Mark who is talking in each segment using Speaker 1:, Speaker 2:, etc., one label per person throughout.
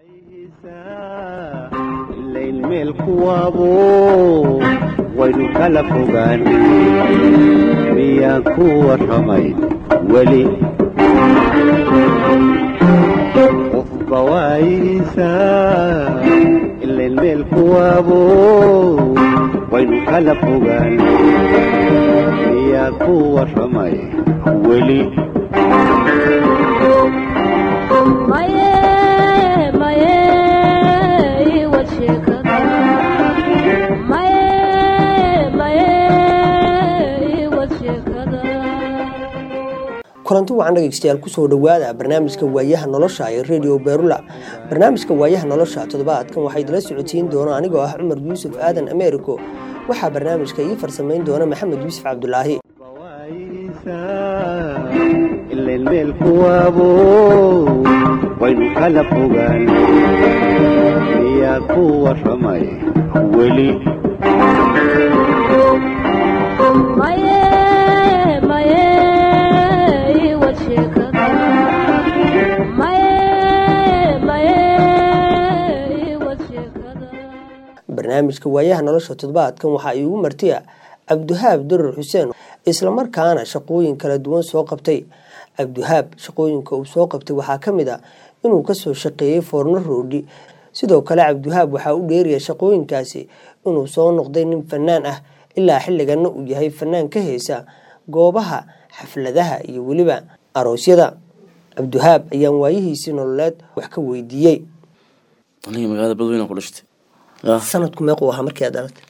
Speaker 1: ilayn meel kuwaabo waynu kala fogaan miyaan ku warramay weli qofba waayihiisaa ilayn meel kuwaabo waynu kala fogaan miyaan ku warramay weli
Speaker 2: kulanti wacan dhegeystayaal kusoo dhowaada barnaamijka waayaha nolosha ee radio berula barnaamijka waayaha nolosha toddobaadkan waxaa idila socodsiin doona anigoo ah cumar yuusuf aadan americo waxaa barnaamijka ii farsamayn doona maxamed yuusuf cabdulaahi
Speaker 1: ilayn meel kuwaabo waynu kala fogaan miyaa ku warramay weli
Speaker 2: barnaamijka waayaha nolosha toddobaadkan waxaa iigu martiya cabdihaab durar xuseen islamarkaana shaqooyin kala duwan soo qabtay cabdihaab shaqooyinka uu soo qabtay waxaa ka mid a inuu kasoo shaqeeyey foorno roodhi sidoo kale cabdihaab waxaa u dheeraya shaqooyinkaasi inuu soo noqday nin fanaan ah ilaa xilligana uu yahay fanaan ka heysa goobaha xafladaha iyo weliba aroosyada cabdihaab ayaan waayihiisii nololeed wax ka weydiiyey
Speaker 3: aniga magaalada badweyne ku dhashtay
Speaker 2: sanadku meequu ahaa markii aad dhalatay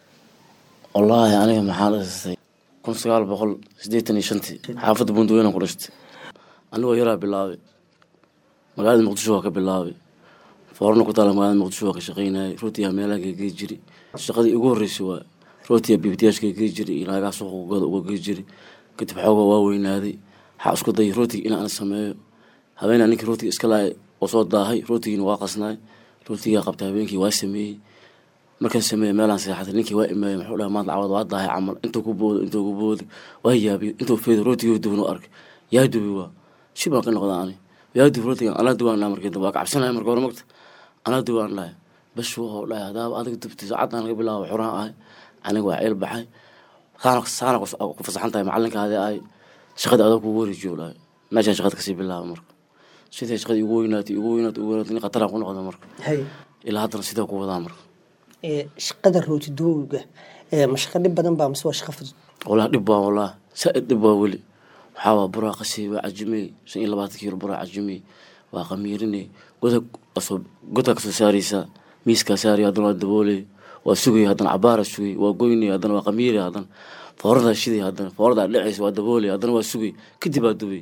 Speaker 3: wallaahi aniga maxaa dhashtay kun sagaal boqol sideetan iyo shantii xaafadda buntaweyne ku dhashtay anigoo yaraa bilaabay magaalada muqdisho waa ka bilaabay foorno ku taala magaalada muqdisho waa ka shaqeynayay rootiyaa meelaha gegey jiri shaqadii ugu horreysay waa rootiya bibitiyaashka gey jiri iyo naagaha suuqgooda uga gey jiri kadib xooga waa weynaaday waxaa isku dayay rootiga inaan sameeyo habeenaa ninkii rootiga iska laayay oo soo daahay rootigiina waa qasnaay rootigaa qabtay habeenkii waa sameeyey markaan sameeyey meelaan seexatay ninkii waa imeeyey muxuu dhahay maanta cawad waa daahay camal intuu ku boodo intuu ku boodo waa yaabiyey intuu feedo rootigii duban u arkay yaa dubi waa shi baan ka noqda ani yaa dubi rootigan anaa dubaan dhahay markii dambe waa kacabsanaya marka hore magta anaa dubaan dhahay bash wuxuu dhahay hadaaba adiga dubtay saacaddan laga bilaabo xuraan ahay aniga waa ceel baxay saana saana ku fasaxan tahay macalinkaadi ay shaqada adag kugu wareejiyo dhahay meeshaan shaqada kasii bilaaba marka siday shaqadii ugu weynaatay ugu weynaatay ugu weynaatay nin khataraan ku noqda marka ilaa haddana sidaa ku wadaa marka
Speaker 2: shaqada rootidooga ma shaqo dhib badan baa mise waa shaqo fudud
Speaker 3: walaa dhib baa walaa saa-id dhib baa weli waxaa waa buraa qasii waa cajimey shan iyo labaatan kiilo buraa cajimey waa qamiiriney goda kasoo godka kasoo saareysaa miiskaa saaraya haddana waa dabooley waa sugay haddana cabaara sugay waa goynay haddana waa qamiiri haddana fooradaa shiday haddana fooradaa dheceysa waa dabooley haddana waa sugay kadib baa dubay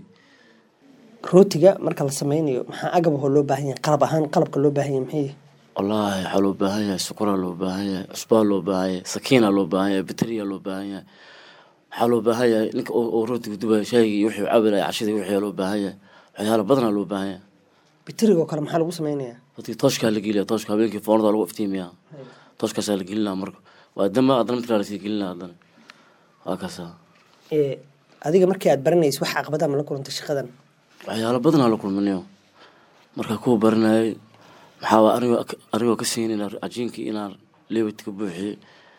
Speaker 2: rootiga marka la sameynayo maxaa agab ahoo loo baahan yahay qalab ahaan qalabka loo baahan yahay maxay
Speaker 3: wallaahi waxaa loo baahan yahay sukuraa loo baahan yahay cusbaa loo baahan yahay sakiina loo baahan yahay bateriya loo baahan yahay waxaa loo baahan yahay ninka oo rootiga dubaya shaygii iyo wixii cabilaya cashadii wixii loo baahan yahay waxyaala badanaa loo baahan yahay
Speaker 2: biterigo kale maxaa lagu sameynayaa
Speaker 3: rootiga tooshkaa la geliya tooshka habeenkii foornada lagu iftiimiyaa tooshkaasaa la gelinaa marka waa damba haddana midkaa lasii gelinaa haddana waa kaasaa
Speaker 2: adiga markii aad baranaysa wax caqabada ma la kulantay shaqadan
Speaker 3: waxyaalo badanaa la kulmanayo markaa kuwa baranayay maxaa anigoo anigoo ka siinayna cajiinkii inaan leewit ka buuxiyey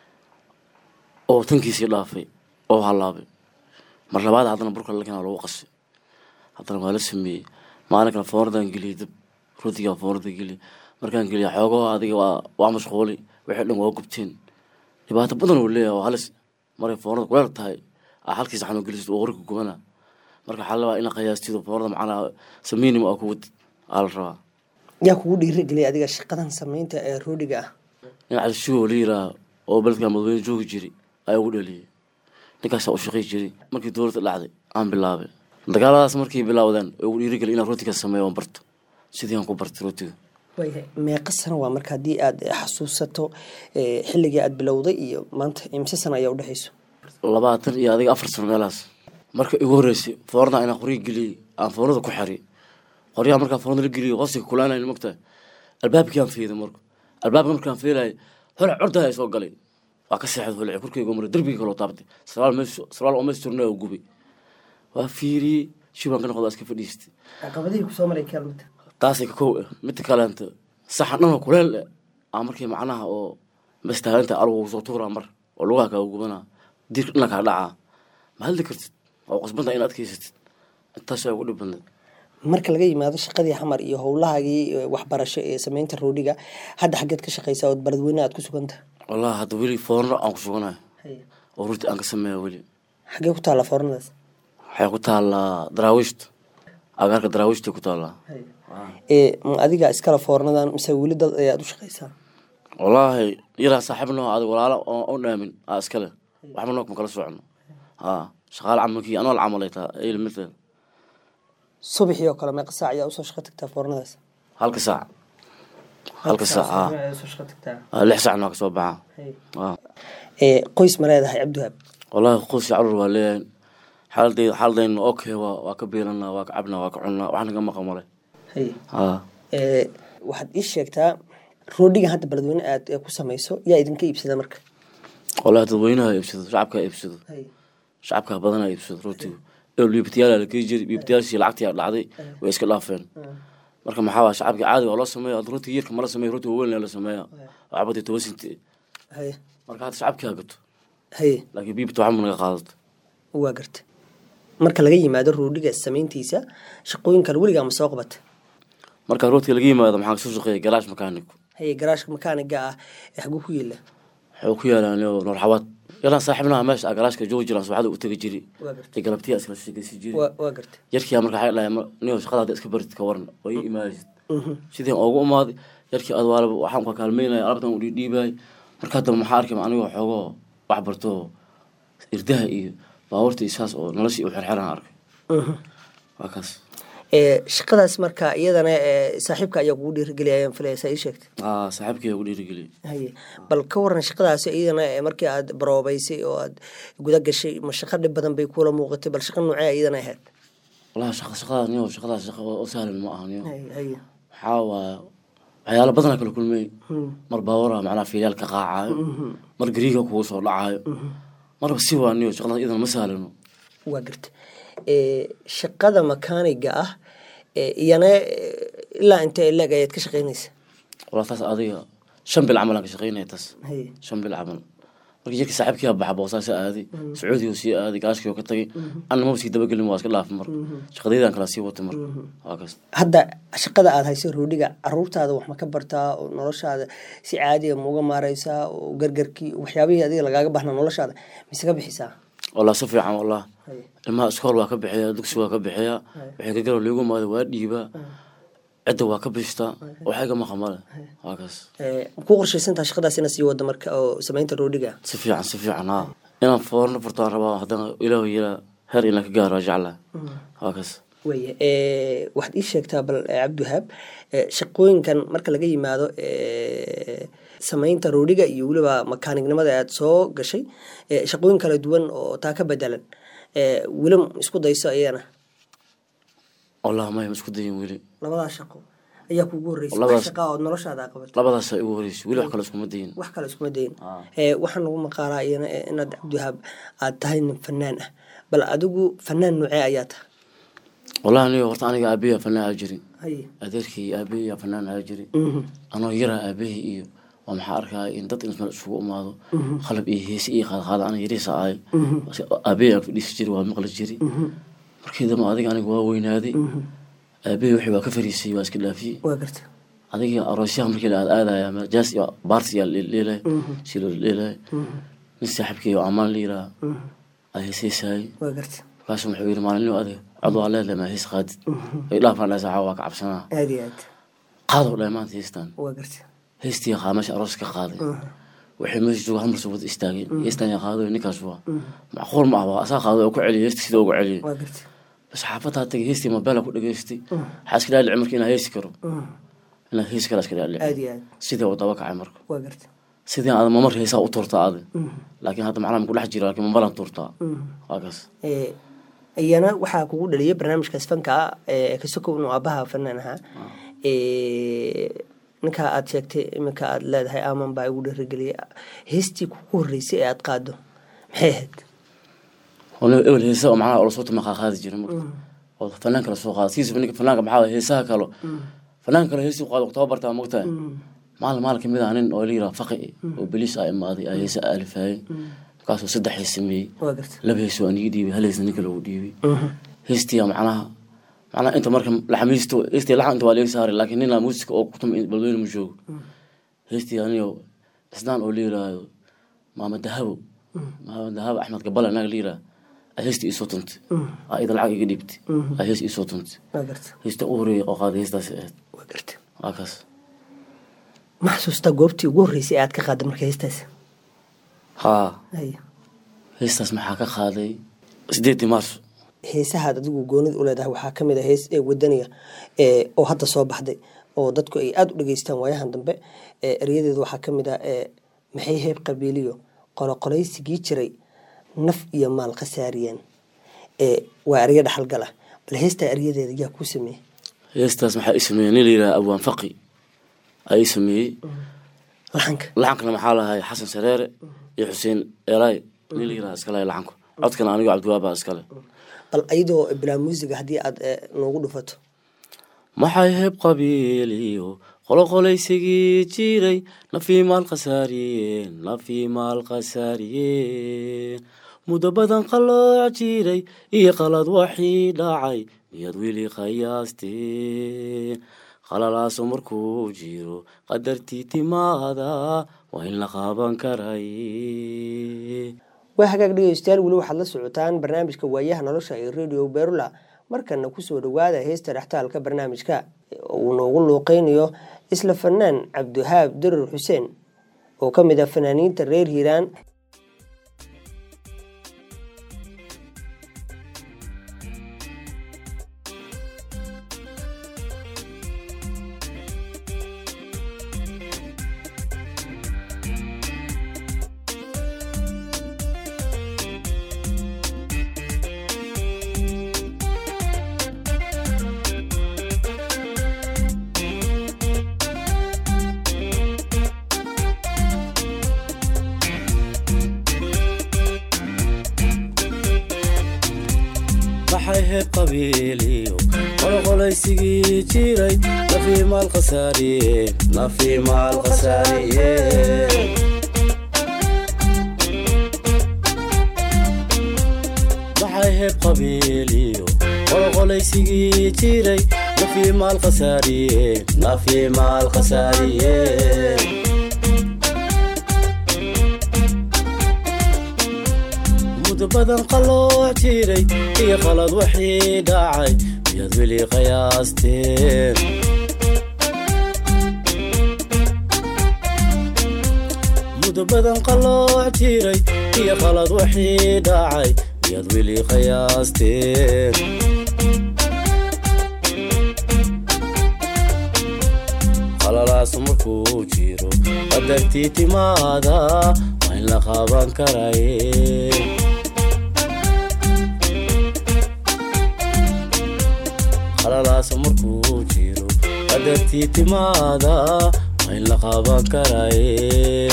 Speaker 3: oo tankiisii dhaafay oo halaabay mar labaad haddana burka lakinaa lagu qasay haddana waa la sameeyey maalin kale foornadaan geliyay dab rootigaa foornada geliyay markaan geliya xoogoo adiga waa waa mashquulay wixii dhan waa gubteen dhibaato badan uu leeyahay oo halis maray foornada kuleel tahay aa halkii saxan oo gelisid oo qorka gubana marka waxaa la rabaa ina qiyaastido foornada macnaa sameynim aa kuwad aa la rabaa
Speaker 2: yaa kugu dhiirigeliyay adiga shaqadan sameynta ee roodhiga ah
Speaker 3: nin cabdishugo la yiraaha oo beledka madweyne joogi jiray ayaa ugu dhaliyay ninkaasaa u shaqey jiray markii dowladda dhacday aan bilaabay dagaaladaas markay bilaawdaan oo ugu dhiirigeliy inaan rootiga sameeyo aan barto sidii aan ku bartay rootiga
Speaker 2: waayahay meeqa sano waa marka haddii aad xasuusato xilligii aad bilowday iyo maanta imse sano ayaa udhexeyso
Speaker 3: labaatan iyo adiga afar sano meelahaas marka igu horreysay foorna inaan qoryo geliyey aan foornada ku xariy qoryaha markaa foornada la geliyo hoostiga kulaanayn mogtahay albaabkii aan fiiday marka albaabka markaan fiilayay holac cordaa soo galay waa ka seexday holac korkeyga mara derbiga kaloo taabtay sarwaal mees sarwaal oo mees turnaa oo gubay waa fiiriyey shibaan ka noqda iska fadhiistay
Speaker 2: caqabadihii kusoo maray kaalmita
Speaker 3: taasay ka kow ah midda kaleenta saxan dhanoo kuleel eh aa markii macnaha oo mastaalinta algu soo tuuraa mar oo lugaha kaaga gubanaa diirka dhana kaa dhacaa ma hadli kartid oo qasbanta in adkaysatid intaas ugu dhib badneed
Speaker 2: marka laga yimaado shaqadii xamar iyo howlahaagii eh, waxbarasho ee sameynta roodhiga hadda xaggeed ka shaqeysaa oo baladweyne aad ku suganta
Speaker 3: wallahi hadda weli foorno aan ku suganayo oo runtii aan ka sameeya weli
Speaker 2: xaggee ku taalla foornadaas
Speaker 3: waxay ku taallaa daraawiishta agaarka daraawiishta ku taallaa
Speaker 2: ee ma adiga iskala foornadan mise weli dad ayaad u shaqeysaa
Speaker 3: wallaahi yaraa saaxiibno adig walaalo oo u dhaamin aa iskale waxba noo kuma kala socono haa shaqaale camalkii anoo la camalay taa ayl midteed
Speaker 2: subaxii oo kale meeqa saac ayaa usoo shaqo tagtaa foornadaas
Speaker 3: halka saac halka saac haa Aa, lix saacna waa ka soo baxaa haa
Speaker 2: ee qoys ma leedahay cabdiwahaab
Speaker 3: wallaahi qoys iyo carruur waa leeyahay xaaladayda xaaladayna okay waa waa ka biilanaa waa ka cabnaa waa ka cunnaa wax naga maqan male haa
Speaker 2: ee waxaad ii sheegtaa roodhiga hadda baladweyne aad eh, ku samayso yaa idinka iibsada marka
Speaker 3: wallaahi dadweynaha iibsado shacabka iibsado shacabka badanaa iibsado rootigu ee liibitayaal la kii jiri liibitayaashii lacagtii dhacday way iska dhaafeen marka maxaa waa shacabka caadi waa loo sameeya hadda rootiga yarka mala sameeya rootiga weyn la sameeya waa cabadii toban sinti
Speaker 2: haye
Speaker 3: marka hadda shacabkii ha gato
Speaker 2: haye
Speaker 3: laakiin biibita waxba naga qaadato
Speaker 2: waa garta marka laga yimaado roodhiga samayntiisa shaqooyin kale weligaa ma soo qabata
Speaker 3: marka rootiga laga yimaado maxaa kasoo shaqeeya galaash makaaniku
Speaker 2: haye garaashka makaaniga ah ee xaguu ku yeela
Speaker 3: waxuu ku yaalaan noorxawaad yalaan saaxiibnaha meesha ah galaashka joogi jiraan subaxda u tegi jiri
Speaker 2: waa garta
Speaker 3: iyo galabtiya iskala sheegaysi jiri
Speaker 2: waa waa garta
Speaker 3: yarkii marka waxay dhahay niyo shaqada hadda iska barid ka waran oo ii imaadaysid sidii ugu imaaday yarkii ad waalaba waxaan ka kaalmeynaya alabtan u dhiidhiibayay marka hadda maxaa arkay anigoo xoogoo wax barto irdaha iyo baabuurta iyo saas oo noloshii u xerxeran arkay waa kaas
Speaker 2: ee shaqadaas marka iyadana ee saaxiibka ayaa kugu dhiirigeliyay ayaan filaya saa ii sheegtay
Speaker 3: aa saaxiibkii ugu dhiirigeliyay
Speaker 2: haye bal ka waran shaqadaasi iyadana ee markii aad baroobaysay oo aad guda gashay ma shaqo dhib badan bay kuula muuqatay bal shaqo noocee iyadana ahayd
Speaker 3: wallahi shaqa shaqadaas niyo shaqadaas shaqa oo sahlan ma aha niyo
Speaker 2: haye haye
Speaker 3: waxaa waaya waxyaalo badanaa kala kulmay mar baawara macnaha fiilyaal ka qaacaayo mar gariiga kugu soo dhacaayo marba si waa niyo shaqadaas iyadana ma sahlano
Speaker 2: waa garta ee shaqada makaaniga ah ee iyana ee, ilaa intee leeg ayaad ka shaqeynaysa
Speaker 3: walaa taas adiga shan bil camal aan ka shaqeynaya taas
Speaker 2: haye
Speaker 3: shan bil camal markii jirkii saaxiibkii aa baxa boosaasi aaday sacuudiga sii aaday gaashkii oo ka tagay anna maba sii dabagelin waa iska dhaafay marka shaqadeydaan kala sii watay marka waa kaas
Speaker 2: hadda shaqada aad hayso roodhiga caruurtaada wax ma ka bartaa oo noloshaada si caadiga ma uga maareysaa oo gargarkii waxyaabihii adiga lagaaga bahnaa noloshaada mise ka bixisaa
Speaker 3: wallah si fiican wallah
Speaker 2: Haye.
Speaker 3: ilmaha iskool waa ka bixiya dugsi waa ka bixiya waxay ka garo liigu maada waa dhiibaa cidda waa ka bishtaa waxay ga maqan male waa kaas
Speaker 2: Ee, ma ku qorshaysantaha shaqadaas inaad sii wada marka oo samaynta roodhiga
Speaker 3: si fiican si fiican haa inaan foorno furtaan rabaa haddana ilaahu yilaa heer inaan ka gaaro waa jeclaa waa kaas
Speaker 2: weye ee, waxaad ii sheegtaa bal ee, cabdiwahaab ee, shaqooyinkan marka laga yimaado ee, samaynta roodhiga iyo weliba makaanignimada aad soo gashay ee, shaqooyin kala duwan oo taa ka bedelan ee, weli ma isku dayso iyana
Speaker 3: wallah maya ma isku dayin weli
Speaker 2: labadaa shaqo ayaa kugu horreysay
Speaker 3: Labadaas-
Speaker 2: wax shaqaa ood noloshaada qabato
Speaker 3: labadaasa igu horeysay weli wax kale iskuma dayin
Speaker 2: wax kale iskuma dayin
Speaker 3: Ah.
Speaker 2: ee, waxaan lagu maqaalaa iyana ee, inaad cabdiwahaab aad tahay nin fanaan ah bal adigu fanaan noocee ayaa tahay
Speaker 3: wallahi aniga horta aniga aabeya fanaan aa jirin
Speaker 2: haye
Speaker 3: adeerkii aabeya fanaan aa jiri
Speaker 2: Mhm.
Speaker 3: anoo yaraa aabahii iyo waa maxaa arkaya in dad inta isugu imaado qalab iyo heesi iyo qaadqaada ana yariisa ahay aabahii aan fadhiisi jiri waa maqli jiri markii dambe adiga aniga waa weynaaday aabahii wixii waa ka fariisay waa iska dhaafiyey
Speaker 2: waa garta
Speaker 3: adiga aroosyaha markii la aadaya ama jaas iyo baarti yaa leelay si loo leelay nin saaxiibkii oo amaan la yiraa aa heesaysaayay
Speaker 2: waa garta
Speaker 3: markaasu wuxuu yidhi maalinimo adiga cod waa leedahay maa hees qaadid ay dhaafaan dhahay saxaa waa ka cabsanaa
Speaker 2: aad iyo aad
Speaker 3: qaadoo dhahay maanta heestaan
Speaker 2: waa garta
Speaker 3: heestii qaa meesha aroos ka qaaday waxay meesha jooga hal marsa wada istaageen heestaan yaa qaaday ninkaas waa macquul ma ah waa asaa qaaday oo ku celiyay heesta sida ugu celiyay
Speaker 2: waa garta
Speaker 3: bas xaafadaa tagay heestii mobeela ku dhageystay waxaa iska dhaalici marka inaa heesi karo inaad heesi kara iska dhaalici
Speaker 2: aad iyo aad
Speaker 3: sidee uu daba kacay marka
Speaker 2: waa garta
Speaker 3: sidii aad mamar heesaa u tuurtaa aadi laakiin hadda macnaha ku dhex jira laakiin mamaran tuurtaa waa kaas
Speaker 2: Ee, iyana waxaa kugu dhaliyay barnaamijkaas fanka ah ee kasoko inuu aabaha fanaan ahaa Ee, ninkaa aad sheegtay iminka aad leedahay aman baa igu dhiirigeliyay heestii kugu horreysay ee aad qaado maxay ahayd
Speaker 3: waliba ebel heesa oo macnaha lasoo tuma qaaqaadi jira marka oo fanaan kala soo qaada sidiisaba ninka fanaanka maxaa waye heesaha kalo fanaan kale heesi qaado taba bartaa mogtahay maalin maalin kamid ah nin oo la yiraha faqi oo beliis a imaaday a heesa aalifaayey markaasuu saddex hees sameeyey
Speaker 2: waa garta
Speaker 3: laba hees waa niga dhiibay hal heesna ninka loogu dhiibay heestiya macnaha macnaha inta marka laxamiisto heestii laxan inta waa laga saaray laakiin ninaa muusika oo kutum balweyne ma joogo heestii aniyo isnaan oo la yiraahdo maama dahabo maama dahabo axmed gabala naga la yiraah a heestii iisoo tuntay a ida lacag iga dhiibtay a hees iisoo tuntay
Speaker 2: waa garta
Speaker 3: heesta u horeeyay oo qaaday heestaasi ahayd
Speaker 2: waa garta
Speaker 3: waa kaas
Speaker 2: ma xasuustaa goobtii ugu horreysay ee aad ka qaadday marka heestaas
Speaker 3: haa
Speaker 2: haya
Speaker 3: heestaas maxaa ka qaaday sideedii maarso
Speaker 2: heesahaad adigu goonida u leedahay waxaa kamid a hees ee wadaniga ee oo hadda soo baxday oo dadku ay aada u dhageystaan waayahan dambe ee eryadeedu waxaa kamid ah ee maxay heeb qabiiliyo qoloqolaysigii jiray naf iyo maal khasaariyeen ee waa eryo dhaxalgala bal heestaa eryadeeda yaa kuu sameeyey
Speaker 3: heestaas maxaa ii sameeyey nin la yidhaha abwaan faqi ayaa ii sameeyey
Speaker 2: laxanka
Speaker 3: laxankana maxaa lahay xasan sareere iyo xuseen eelaay nin la yidhaha iskale laxanku codkana anigo cabdiwaaba iskale
Speaker 2: bal ayadoo bilaa muusiga haddii aad ee, noogu dhufato
Speaker 3: maxay heeb qabiiliyo qoloqolaysigii jiray nafii maal khasaariyeen nafii maal khasaariyeen muddo badan qalooc jiray iyo qalad waxii dhacay miyaad weli qiyaasteen qalalaaso markuu jiro qadartii timaada waa in la qaaban karay
Speaker 2: waa hagaag dhegeystayaal weli waxaad la socotaan barnaamijka waayaha nolosha ee radio berula markana kusoo dhawaada heesta dhextaalka barnaamijka oo uu noogu luuqeynayo isla fanaan cabdiwahaab darar xuseen oo ka mid ah fanaaniinta reer hiiraan
Speaker 3: maxay heeb qabiiliyo qoloqolaysigii jiray nafii maal khasaariyeen nafii maal khasaariyeen maxay heeb qabiiliyo qoloqolaysigii jiray nafii maal khasaariyeen nafii maal khasaariyeen muddo badan qalooc jiray iyo qalad wixii dhacay miyaad weli qiyaasteen muddo badan qalooc jiray iyo qalad wixii dhacay miyaad weli qiyaasteen qalalaas markuu jiro qadartii timaada waa in la qaaban karay qalalaas markuu jiro qadartii timaada waa in la qaaban karay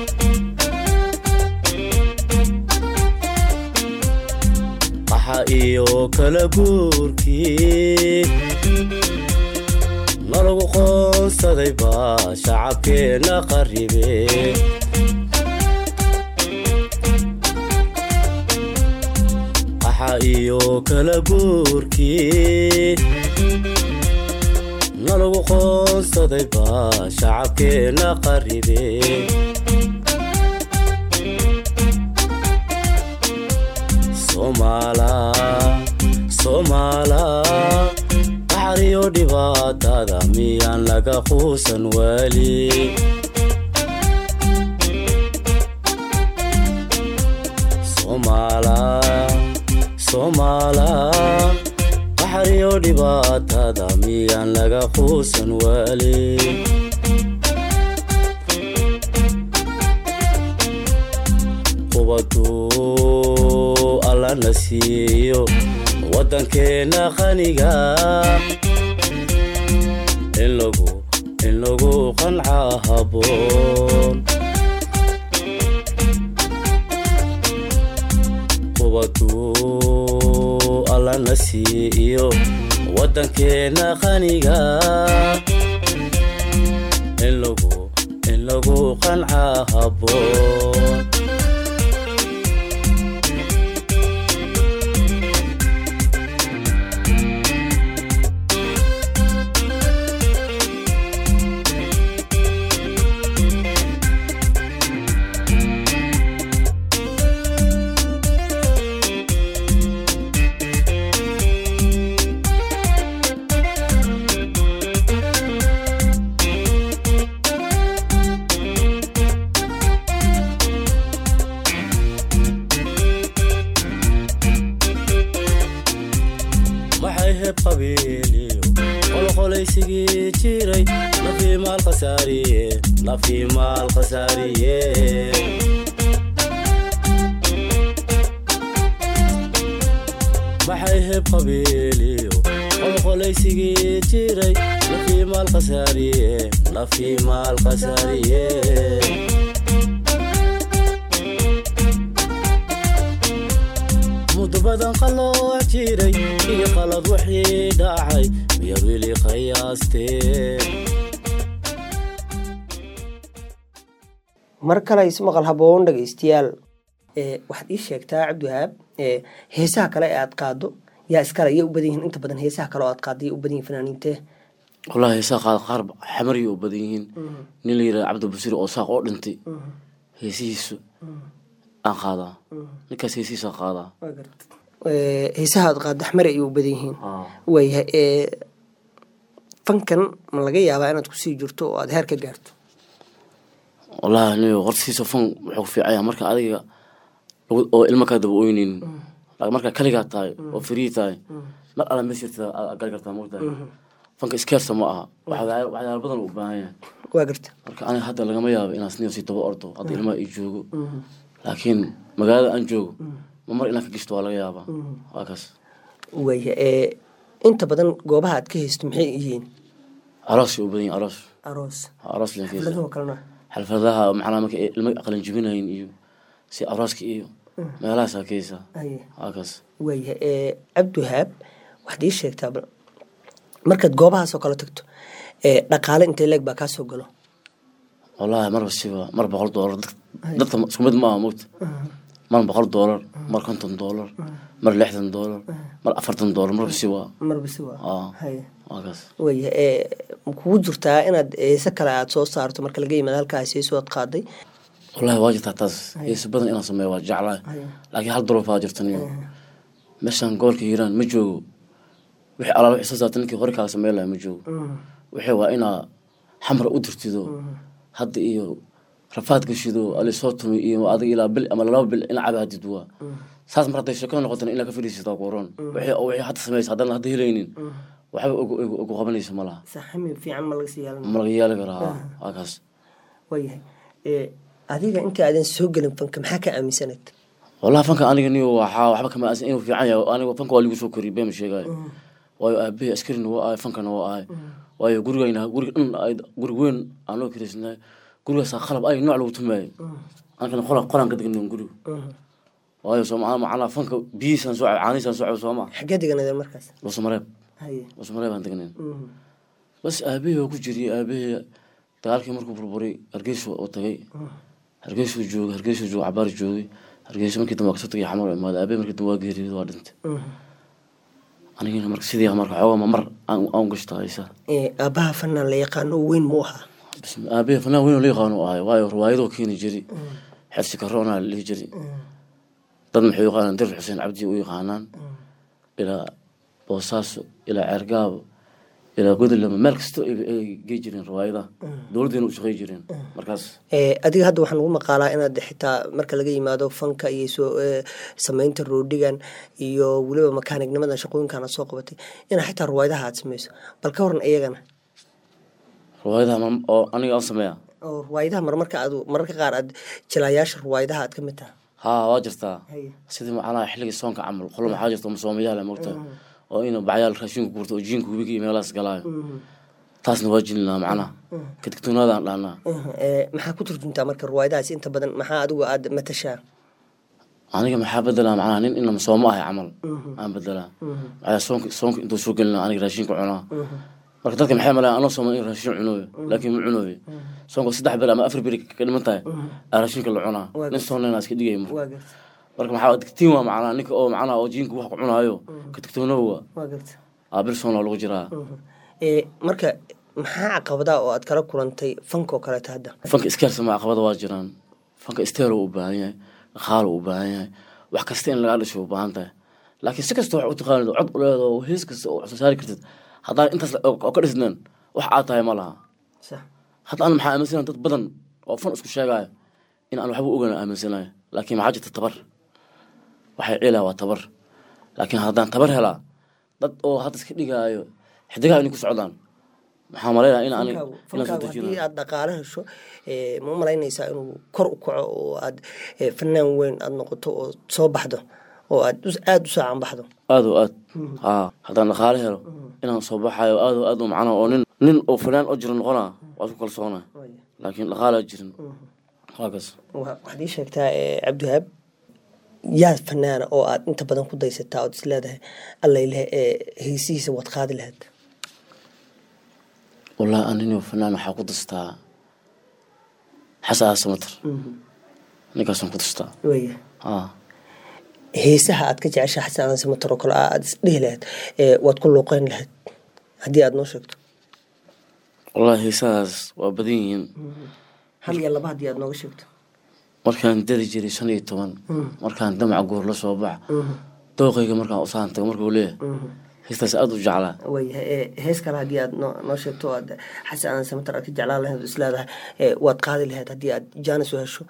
Speaker 3: qaxa iyo kala guurkii nalagu qoonsaday baa shacabkeenna qaribe qaxa iyo kala guurkii nalagu qoonsaday baa shacabkeenna qaribe somaala somaala baxriyo dhibaatada miyaan laga quusan weli somaala somaala baxriyo dhibaatada miyaan laga quusan weli qubadu allana siiyo waddankeenna qaniga in lagu in lagu qanca haboon qubadu allana siiyo waddankeenna qaniga lagu in lagu qancaa habboon waxay heb qabiiliyo qolqolaysigii jiray lafii maal khasaariye lafii maal khasaariye waxay heb qabiiliyo qolqolaysigii jiray lafii maal khasaariye lafii maal khasaariye muddo badan qalooc jiray iyo qalad wixii dhacay miyaad weli qiyaasteen
Speaker 2: mar kale ismaqal haboon dhegeystayaal ee waxaad ii sheegtaa cabdiwahaab ee heesaha kale ee aad qaado yaa iskale yay u badan yihiin inta badan heesaha kale oo aad qaado yay u badan yihiin fanaaniintee
Speaker 3: wallahi heesaha qaar qaar xamariya u badan yihiin nin la yidhaha cabdibasiir oo saaq oo dhintay heesihiisu aan qaadaa ninkaas heesihiisa qaadaa
Speaker 2: Ee, heesaha aad qaado axmare ayay u badan yihiin waayahay ee fankan ma laga yaabaa inaad kusii jirto oo aad heer ka gaarto
Speaker 3: wallahi aniga hortiisa fan wuxuu ku fiican yahay marka adiga lagu- oo ilmo kaa daba oyneynin laakiin markaa kaligaa tahay oo free tahay mar alla mees jirta aad gali kartaa mogtahay fanka iskeersa ma aha waxyaalo waxyaalo badan u baahan yahay
Speaker 2: waa garta
Speaker 3: marka aniga hadda lagama yaabo inaan sniyo si daba ordo hadda ilmaha ii joogo laakiin magaalada aan joogo ma mar inaan ka gishto waa laga yaabaa waa kaas
Speaker 2: waayahay ee inta badan goobaha aad ka haysto maxay yihiin
Speaker 3: aroosay u badan yihin aroos
Speaker 2: aroos
Speaker 3: aroos leen keesa
Speaker 2: xafladahoo kalena
Speaker 3: xalfadaha macnaa marka ay ilmo aqalin jibinayin iyo si arooska iyo meelahaasaa keesa
Speaker 2: Aye.
Speaker 3: waa kaas
Speaker 2: waayahay ee cabdiwahaab waxaad ii sheegtaa bal markaad goobahaasoo kale tagto ee dhaqaale intee leeg baa kaa soo galo
Speaker 3: wallahi marba siba mar boqol doolar dad- dadka isku mid ma aha mogta mar boqol doolar mar konton doolar mar lixdan doolar mar afartan doolar marba siba
Speaker 2: marbisi waa
Speaker 3: Aa.
Speaker 2: haye
Speaker 3: waa kaas
Speaker 2: waayahay ee ma kugu jirtaa inaad heese kale aad soo saarto marka laga yimaado halkaas heeso aad qaaday
Speaker 3: wallahi waa jirtaa taas heeso badan inaan sameeyo waa jeclahay laakiin hal duruufaa jirta niyo meeshaan gobolka hiiraan ma joogo wixii alaal wixii soo saarta ninkii hore kaaga sameyn lahaa ma joogo wixii waa inaa xamra u dirtido hadda iyo rafaad gashido alisoo tumi iyo adiga ilaa bil ama laba bil ina cabaadid waa saas mar hadday sheekada noqotana inaa ka fadhiisataa kuoran wixii oo wixii hadda samaysa haddana hadda helaynin waxba ugu ugu- ugu qabanaysa ma laha
Speaker 2: saxami fiican ma laga sii yeelan
Speaker 3: ma laga yeeli karaa waa kaas
Speaker 2: waayahay ee adiga inta aadan soo gelin fanka maxaa ka aaminsanayd
Speaker 3: wallahi fanka aniga niyo waxaa waxba kama aasan inuu fiican yahay aniga fanka waa ligu soo koriyay bema sheegayo waayo aabahey askarina waa ahay fankana waa ahay waayo gurigayna guriga dhan ay- guri weyn aan loo kiraysnahay gurigaasaa qalab ay nooc lagu tumaayay ankana qolan qolan ka degnan guriga waayo soo macnaa macnaa fanka biyihiisaan soo cab caanihiisaan soo cab soo ma
Speaker 2: xaggee deganadeen markaas
Speaker 3: luusamareeb
Speaker 2: haye
Speaker 3: luusamareeb aan degnayn bas aabahey oo ku jiriyay aabahey dagaalkii markuu burburay hargeysa oo tagay hargeysuu joogay hargeysuu joogay cabaar joogay hargeysa markii dambe waa kasoo tagay xamar imaaday aabahey markii dambe waa geeriyooday waa dhintay anigina marka sidii marka xoogaa ma mar aan aan gashta haysa
Speaker 2: ee aabbaha fanaan la yaqaano oo weyn mu ahaa
Speaker 3: بسم aabe fanaan weyn oo la yaqaano ahay waayo riwaayadoo keeni jiri xersi karoona la dhihi jiri dad maxay u yaqaanaan dir xuseen cabdi u yaqaanaan ilaa boosaaso ilaa ceergaabo ilaa godolama meel kasta ay ay gey jireen riwaayadaha dowladdeena u shaqey jireen markaas
Speaker 2: ee adiga hadda waxaa lagu maqaalaa inaad xitaa marka laga yimaado fanka iyo soo ee, samaynta roodhigan iyo weliba makaanignimada shaqooyinkan aad soo qabatay inaa xitaa ruwaayadaha aad samayso bal ka waran iyagana
Speaker 3: riwaayadaha ma- oo aniga aan sameeya
Speaker 2: oo ruwaayadaha marmarka aad mararka qaar aad jilayaasha ruwaayadaha aad ka mid taha
Speaker 3: haa waa jirtaa
Speaker 2: Haye.
Speaker 3: sidii macnaha xilligii soonka camal qolo maxaa jirta masoomayaal mogta oo ina bacyaal raashinka gurto oo jiinka webiga iyo meelahaas galaayo taasna waa jilinaa macnaha kadigtoonaadaan dhahnaa
Speaker 2: Ee, maxaa ku turjuntaa marka ruwaayadahaas inta badan maxaa adigu aad matashaa
Speaker 3: aniga maxaa bedelaa macnaha nin ina masoomo ahay camal aan bedelaa maxaa soonka soonka intuu soo gelina aniga raashinka cunaa marka dadka maxay malayan anoo sooman in raashin cunooyo laakiin ma cunooyo soonka saddex beri ama afar beri ka dhiman tahay aa raashinka la cunaa
Speaker 2: Waa
Speaker 3: nin soonnayna iska dhigaya marka
Speaker 2: waa garta
Speaker 3: marka maxaa digtiin waa macnaa ninka oo macnaha oo jiinka wax ku cunaayo ka digtoonow waa
Speaker 2: waa garta
Speaker 3: aa bil soonaa lagu jiraa
Speaker 2: ee marka maxaa caqabadaa oo aad kala kulantay fanka oo kaleeto hadda
Speaker 3: fanka iskaarsama caqabada waa jiraan fanka isteero u baahan yahay dhaqaalo u baahan yahay wax kasta in lagaa dhisho u baahan tahay laakiin si kasta wax u taqaanid oo cod u leedo oo hees kasta oo wax soo saari kartid haddaan intaas oo ka dhisneen wax aad tahay ma laha
Speaker 2: sax
Speaker 3: hadda an maxaa aaminsanahay dad badan oo fan isku sheegaayo in aan waxba ogan aaminsanayo laakiin maxaa jirta tabar waxay ciilaa waa tabar laakiin haddaan tabar helaa dad oo hadda iska dhigaayo xidigaha inay ku socdaan maxaa malaynaya in aan
Speaker 2: fankaagu
Speaker 3: inaan soo
Speaker 2: fankaagu haddii
Speaker 3: dejinayo
Speaker 2: aad dhaqaale hesho ee, ma u malaynaysaa inuu kor u kaco oo aad ee, fanaan weyn aad noqoto oo soo baxdo oo aad us- aada u saacan baxdo
Speaker 3: aad o aad haa haddaan dhaqaale helo inaan soo baxayo aad o aad u macno oo nin nin oo fanaan oo jira noqonaa waad ku kalsoonaa laakiin dhaqaalaa jirin waa kas
Speaker 2: Wa- waxaad ii sheegtaa ee, cabdiwahaab yaa fanaana oo aad inta badan ku daysataa ood is leedahay allayleh ee heesihiisa waad qaadi lahayd
Speaker 3: wallaahi aninio fanaan waxaa ku dastaa xasan samater ninkaasaan ku dastaa
Speaker 2: waya
Speaker 3: haa
Speaker 2: heesaha aad ka jeceshaa xasan aadan samatar oo kale ah aad isdhihi lahayd ee, waad ku luuqeyn lahayd haddii aad noo sheegto
Speaker 3: wallaahi heesadaas waa badan yihiin
Speaker 2: hal iyo laba haddii aad nooga sheegto
Speaker 3: markaan dari jiray shan iyo toban markaan damaca goor la soo baxa dooqayga markaan usaantago markuu leeyahay heestaas aada u jeclaa
Speaker 2: wayahay ee, hees kale haddii aad noo noo sheegto oo aad xasan aadan samatar aad ka jeclaan lahayd oo is leedahay ee, waad qaadi lahayd haddii aad jaanis u hesho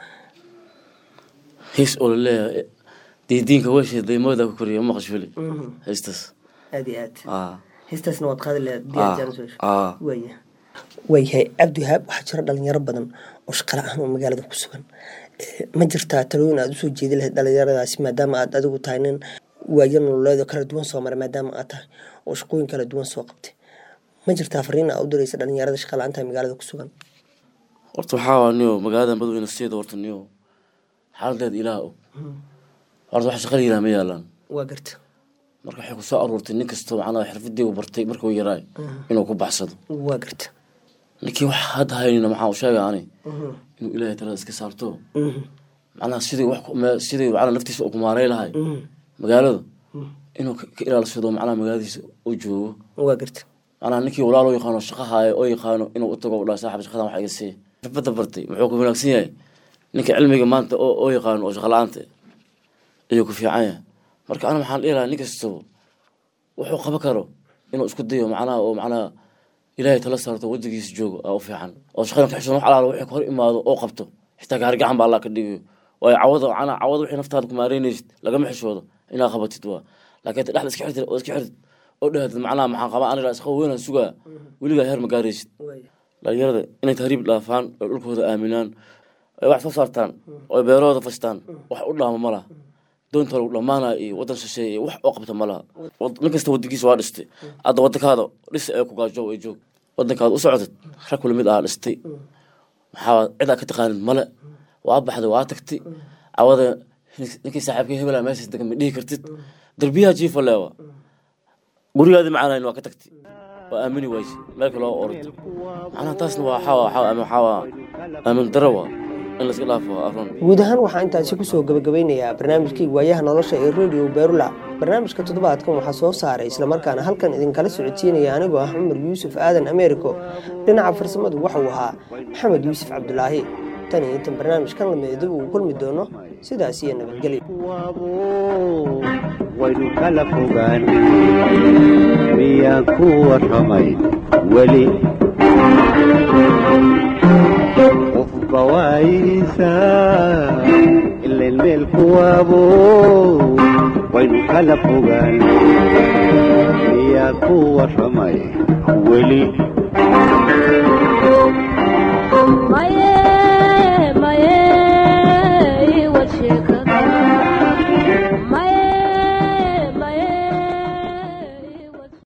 Speaker 3: hees oo laleeyahay diidiinka weeshe daymooda ku koriya maqashfili heestaas
Speaker 2: aad iyo aad
Speaker 3: aa
Speaker 2: heestaasna waad qaadi lahayd haddii aad
Speaker 3: aa
Speaker 2: jaanis u hesho
Speaker 3: aa
Speaker 2: waaya waayahay cabdiwahaab waxaa jira dhalinyaro badan oo shaqala ahaan oo magaalada ku sugan Eh, ma jirtaa talooyin aad usoo jeedi lahayd dhalinyaradaasi maadaama aad adigu tahay nin waayo nololeed oo kala duwan soo maray maadaama aad tahay oo shaqooyin kala duwan soo qabtay ma jirtaa fariin aad u diraysa dhalinyarada shaqala-aanta magaalada ku sugan
Speaker 3: horta waxaa waa niyo magaalada madoweyne sideeda horta niyo xaaladeeda ilaah og horta wax shaqala yiraah ma yaalaan
Speaker 2: waa garta
Speaker 3: marka waxay ku soo aruurtay nin kastoo macnaha xirfadii uu bartay markuu yaraay inuu ku baxsado
Speaker 2: waa garta
Speaker 3: ninkii wax hadda haynina maxaa u sheega ani inuu ilaahay talada iska saarto macnaha sidii wax ku- me- sidii macnaha naftiisa uu ku maaray lahay magaalada inuu ka ka ilaalsado macnaha magaaladiisa u joogo
Speaker 2: waa garta
Speaker 3: macnaha ninkii walaal oo yaqaano shaqa haayo oo yaqaano inuu u tago u dhaha saaxib shaqadan wax iga sii xirfadda bartay muxuu ku wanaagsan yahay ninka cilmiga maanta oo oo yaqaano oo shaqa la-aanta ayuu ku fiican yahay marka ana maxaan dhihi lahaa nin kastaba wuxuu qaban karo inuu isku dayo macnaha oo macnaha ilaahay tala saarto wadigiisa joogo aa u fiican oo shaqadan ka xishoon wax alaala wixii ka hor imaado oo qabto xitaa gaari gacan ba allah ka dhigayo waayo cawada macnaha cawada wixii naftaada ku maareynaysid lagama xishoodo inaad qabatid waa laakiin ta dhexda iska xirtid oo iska xirtid oo dhahatid macnaha maxaan qabaa aniga isqa weynaan sugaa weligaa heer ma gaaraysid dhalinyarada inay tahriib dhaafaan oo dhulkooda aaminaan ay wax soo saartaan oo beerahooda fastaan wax u dhaama ma laha doonta lagu dhamaanaya iyo wadan shisheeye iyo wax oo qabta ma laha Wad- nin kasta wadankiisa waa dhistay hadda wadankaada dhis ee ku gaajo ee joog wadankaada u socotid rag kula mid ah dhistay maxaa cid aa ka taqaanid male waa baxday waa tagtay cawada ninkii saaxiibka hebela meeshaas degan ma dhihi kartid derbiyaha jiifa leewa gurigaadii macanayn waa ka tagtay waa aamini wayse meel kale oo orod macnaha taasna waa waxaa waxaa waxaa waa aamin daro waa in la iska dhaafo waa arun
Speaker 2: guud ahaan waxaa intaasi kusoo gabagabeynayaa barnaamijkii waayaha nolosha ee radio berula barnaamijka toddobaadkan waxaa soo saaray islamarkaana halkan idinkala socodsiinaya anigoo ah cumar yuusuf aadan ameeriko dhinaca farsamadu waxauu ahaa maxamed yuusuf cabdulaahi tan iyo intan barnaamijkan lameedib uu kulmi doono sidaas iyo nabadgelyo
Speaker 1: kuwabo waynu kala fogaan miyaan ku warramay weli qofba waayihiisa ileen meel kuwabo waynu kala fogaan miyaan ku warramay weli